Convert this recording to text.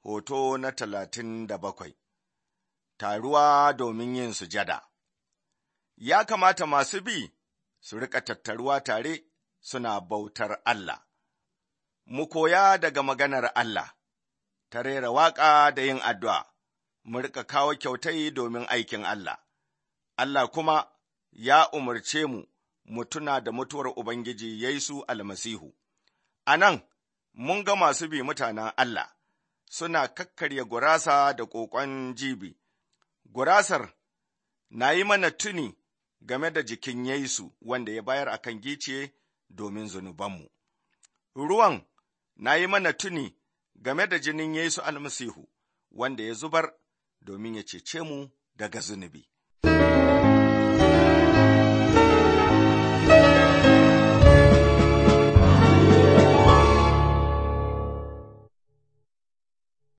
hoto na talatin da bakwai, taruwa domin yin sujada. Ya kamata masu bi su riƙa tattaruwa tare suna bautar Allah. Mu koya daga maganar Allah, ta rera waƙa da yin addu'a, mu riƙa kawo kyautai domin aikin Allah. Allah kuma ya umarce mu mu tuna da mutuwar Ubangiji Yesu almasihu. A nan, mun ga masu bi mutanen Allah suna kakkarya gurasa da ƙoƙon jibi. Gurasar na yi mana tuni game da jikin Yesu wanda ya bayar a kan giciye domin zunubanmu. Ruwan na yi mana tuni game da jinin Yesu almasihu wanda ya zubar domin ya cece mu daga zunubi.